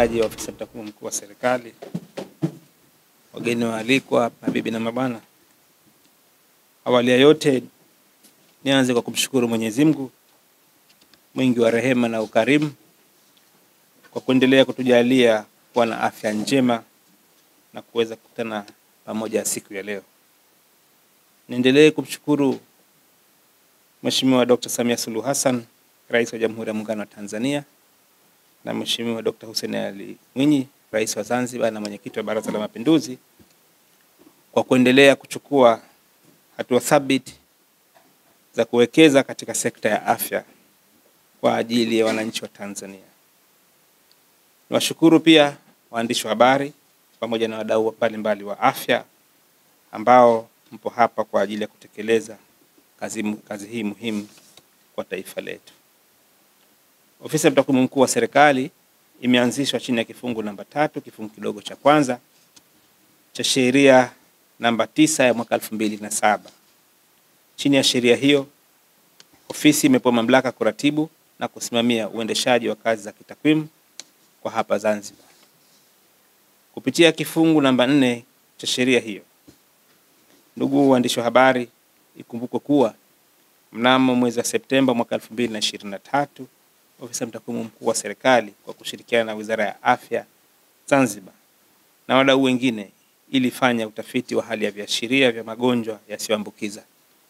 watendaji wa ofisi ya mtakwimu mkuu wa serikali, wageni waalikwa, mabibi na mabwana, awali ya yote nianze kwa kumshukuru Mwenyezi Mungu mwingi wa rehema na ukarimu kwa kuendelea kutujalia kuwa na afya njema na kuweza kukutana pamoja siku ya leo. Niendelee kumshukuru Mheshimiwa Dr. Samia Suluhu Hassan, Rais wa Jamhuri ya Muungano wa Tanzania na Mheshimiwa Dr. Hussein Ali Mwinyi, Rais wa Zanzibar na mwenyekiti wa Baraza la Mapinduzi kwa kuendelea kuchukua hatua thabiti za kuwekeza katika sekta ya afya kwa ajili ya wananchi wa Tanzania. Niwashukuru pia waandishi wa habari pamoja na wadau mbalimbali wa afya ambao mpo hapa kwa ajili ya kutekeleza kazi, kazi hii muhimu kwa taifa letu. Ofisi ya mtakwimu mkuu wa serikali imeanzishwa chini ya kifungu namba tatu kifungu kidogo cha kwanza cha sheria namba tisa ya mwaka elfu mbili na saba. Chini ya sheria hiyo, ofisi imepewa mamlaka kuratibu na kusimamia uendeshaji wa kazi za kitakwimu kwa hapa Zanzibar. Kupitia kifungu namba nne cha sheria hiyo, ndugu waandishi wa habari, ikumbukwe kuwa mnamo mwezi wa Septemba mwaka 2023 ofisi ya mtakwimu mkuu wa serikali kwa kushirikiana na Wizara ya Afya Zanzibar na wadau wengine ilifanya utafiti wa hali ya viashiria vya magonjwa yasiyoambukiza.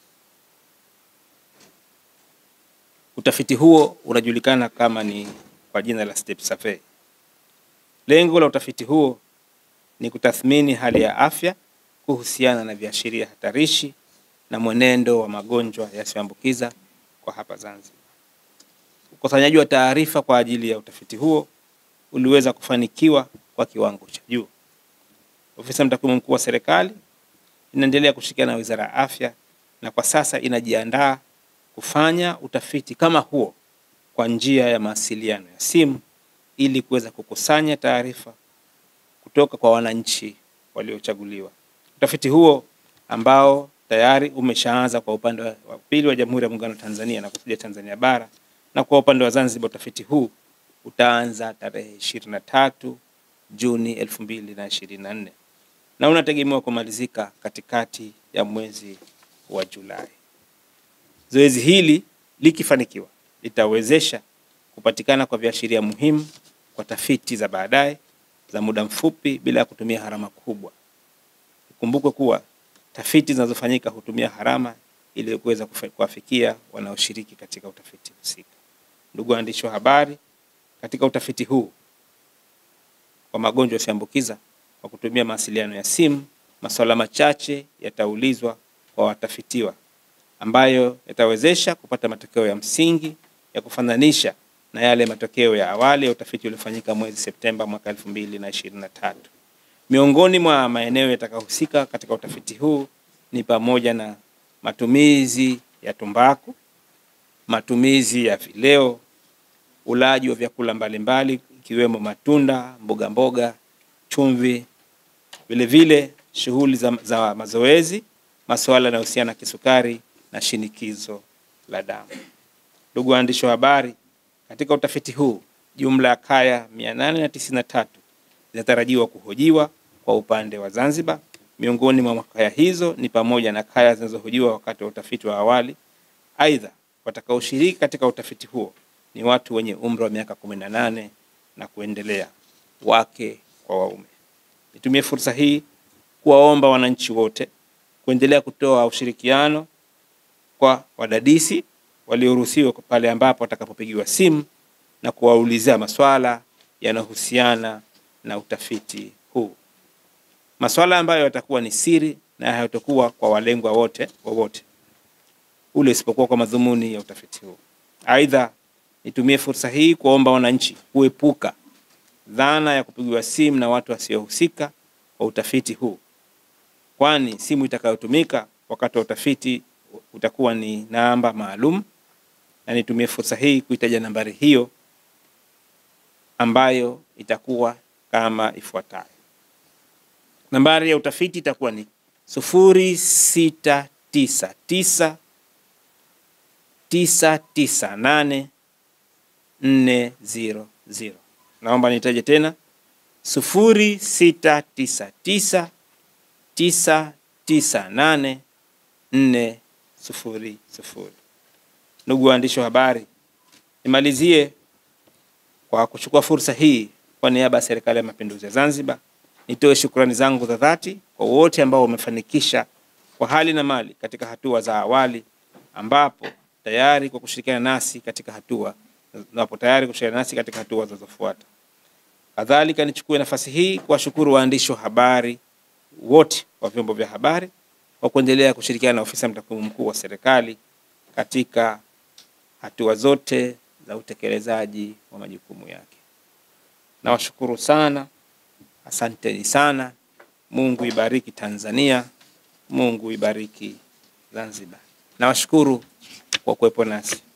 Utafiti huo unajulikana kama ni kwa jina la STEP survey. Lengo la utafiti huo ni kutathmini hali ya afya kuhusiana na viashiria hatarishi na mwenendo wa magonjwa yasiyoambukiza kwa hapa Zanzibar. Ukusanyaji wa taarifa kwa ajili ya utafiti huo uliweza kufanikiwa kwa kiwango cha juu. Ofisi ya mtakwimu mkuu wa serikali inaendelea kushirikiana na Wizara ya Afya na kwa sasa inajiandaa kufanya utafiti kama huo kwa njia ya mawasiliano ya simu ili kuweza kukusanya taarifa kutoka kwa wananchi waliochaguliwa. Utafiti huo ambao tayari umeshaanza kwa upande wa pili wa Jamhuri ya Muungano wa Tanzania na kusudia Tanzania bara na kwa upande wa Zanzibar, utafiti huu utaanza tarehe ishirini na tatu Juni elfu mbili na ishirini na nne na unategemewa kumalizika katikati ya mwezi wa Julai. Zoezi hili likifanikiwa litawezesha kupatikana kwa viashiria muhimu kwa tafiti za baadaye za muda mfupi bila ya kutumia gharama kubwa. Ikumbukwe kuwa tafiti zinazofanyika hutumia gharama ili kuweza kuwafikia wanaoshiriki katika utafiti husika. Ndugu waandishi wa habari, katika utafiti huu wa magonjwa yasiyoambukiza kwa kutumia mawasiliano ya simu, masuala machache yataulizwa kwa watafitiwa ambayo yatawezesha kupata matokeo ya msingi ya kufananisha na yale matokeo ya awali ya utafiti uliofanyika mwezi Septemba mwaka 2023. Miongoni mwa maeneo yatakayohusika katika utafiti huu ni pamoja na matumizi ya tumbaku, matumizi ya vileo, ulaji wa vyakula mbalimbali ikiwemo matunda, mboga mboga, chumvi, vilevile shughuli za, za mazoezi, masuala yanayohusiana na kisukari na shinikizo la damu. Ndugu waandishi wa habari, katika utafiti huu jumla ya kaya 893 zinatarajiwa kuhojiwa kwa upande wa Zanzibar. Miongoni mwa kaya hizo ni pamoja na kaya zinazohojiwa wakati wa utafiti wa awali. Aidha, watakaoshiriki katika utafiti huo ni watu wenye umri wa miaka 18 na kuendelea, wake kwa waume. Nitumie fursa hii kuwaomba wananchi wote kuendelea kutoa ushirikiano kwa wadadisi walioruhusiwa pale ambapo watakapopigiwa simu na kuwaulizia maswala yanayohusiana na utafiti huu, maswala ambayo yatakuwa ni siri na hayatakuwa kwa walengwa wote wowote ule isipokuwa kwa madhumuni ya utafiti huu. Aidha, nitumie fursa hii kuwaomba wananchi kuepuka dhana ya kupigiwa simu na watu wasiohusika kwa utafiti huu, kwani simu itakayotumika wakati wa utafiti utakuwa ni namba maalum, na nitumie fursa hii kuitaja nambari hiyo ambayo itakuwa kama ifuatayo. Nambari ya utafiti itakuwa ni sufuri sita tisa tisa tisa tisa nane nne ziro ziro. Naomba nitaje tena sufuri sita tisa tisa tisa tisa nane nne sufuri sufuri. Ndugu waandishi wa habari, nimalizie kwa kuchukua fursa hii kwa niaba ya Serikali ya Mapinduzi ya Zanzibar nitoe shukrani zangu za dhati kwa wote ambao wamefanikisha kwa hali na mali katika hatua za awali, ambapo tayari kwa kushirikiana nasi katika hatua napo tayari kushirikiana nasi katika hatua zinazofuata. Kadhalika, nichukue nafasi hii kuwashukuru waandishi wa habari wote wa vyombo vya habari kwa kuendelea kushirikiana na ofisi ya mtakwimu mkuu wa serikali katika hatua zote za utekelezaji wa majukumu yake. Nawashukuru sana, asanteni sana. Mungu ibariki Tanzania, Mungu ibariki Zanzibar. Nawashukuru kwa kuwepo nasi.